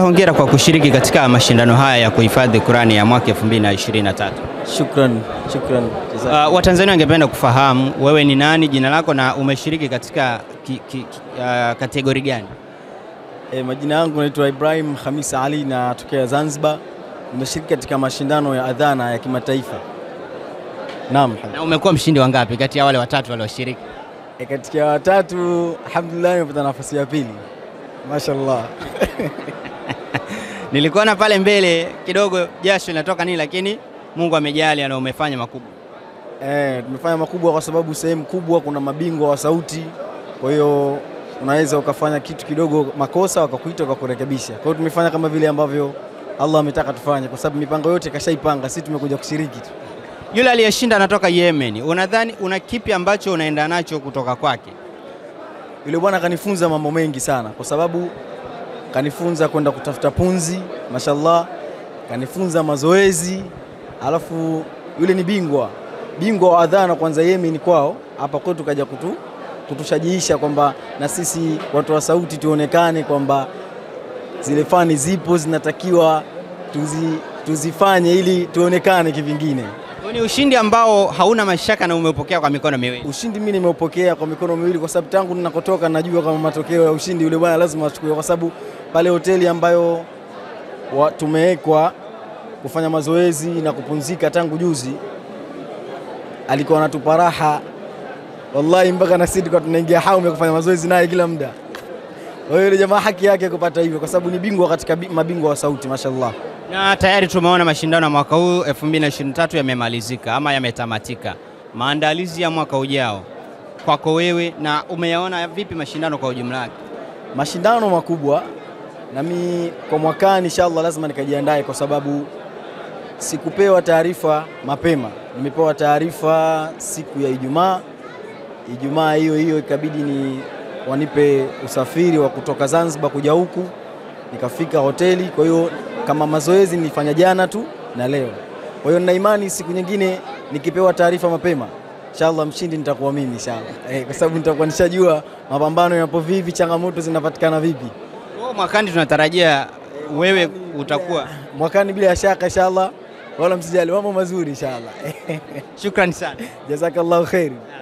hongera kwa kushiriki katika mashindano haya ya kuhifadhi Qurani ya mwaka 2023. Shukran, shukran. Uh, Watanzania wangependa kufahamu wewe ni nani, jina lako na umeshiriki katika ki, ki, ki, uh, kategori gani? E, majina yangu naitwa Ibrahim Hamis Ali natokea Zanzibar. Nimeshiriki katika mashindano ya adhana ya kimataifa. Naam. Na umekuwa mshindi wa ngapi kati ya wale watatu walioshiriki? E, katika watatu alhamdulillah nimepata nafasi ya pili. Mashallah. Nilikuona pale mbele kidogo jasho linatoka nini, lakini Mungu amejali na umefanya makubwa. Eh, tumefanya makubwa kwa sababu sehemu kubwa kuna mabingwa wa sauti, kwa hiyo unaweza ukafanya kitu kidogo makosa wakakuita wakakurekebisha. Kwa hiyo tumefanya kama vile ambavyo Allah ametaka tufanye, kwa sababu mipango yote kashaipanga, sisi tumekuja kushiriki tu. Yule aliyeshinda anatoka Yemen, unadhani una kipi ambacho unaenda nacho kutoka kwake? Yule bwana kanifunza mambo mengi sana, kwa sababu kanifunza kwenda kutafuta punzi, mashallah, kanifunza mazoezi, alafu yule ni bingwa bingwa wa adhana kwanza Yemen kwao, hapa kwetu kaja kutu, kutushajiisha kwamba na sisi watu wa sauti tuonekane kwamba zile fani zipo zinatakiwa tuzi, tuzifanye ili tuonekane kivingine. Ni ushindi ambao hauna mashaka na umeupokea kwa mikono miwili. Ushindi mimi nimeupokea kwa mikono miwili, kwa sababu tangu ninakotoka najua kama matokeo ya ushindi yule bwana lazima achukue, kwa sababu pale hoteli ambayo wa- tumewekwa kufanya mazoezi na kupumzika tangu juzi, alikuwa anatupa raha wallahi, mpaka na sisi tulikuwa tunaingia hamu ya kufanya mazoezi naye kila muda. Kwa hiyo yule jamaa haki yake kupata hivyo, kwa sababu ni bingwa katika bi- mabingwa wa sauti, mashallah. Na tayari tumeona mashindano ya mwaka huu 2023 yamemalizika ama yametamatika. Maandalizi ya mwaka ujao kwako wewe, na umeyaona vipi mashindano kwa ujumla wake? mashindano makubwa, nami kwa mwakani inshallah lazima nikajiandae, kwa sababu sikupewa taarifa mapema. Nimepewa taarifa siku ya Ijumaa. Ijumaa hiyo hiyo ikabidi ni wanipe usafiri wa kutoka Zanzibar kuja huku, nikafika hoteli. Kwa hiyo kama mazoezi nilifanya jana tu na leo. Kwa hiyo nina imani siku nyingine nikipewa taarifa mapema inshallah mshindi nitakuwa mimi inshallah, eh, kwa sababu nitakuwa nishajua mapambano yapo vipi, changamoto zinapatikana vipi. Kwa mwakani tunatarajia wewe utakuwa. Mwakani bila shaka inshallah, wala msijali, mambo mazuri inshallah. Shukrani sana. Jazakallahu khairi.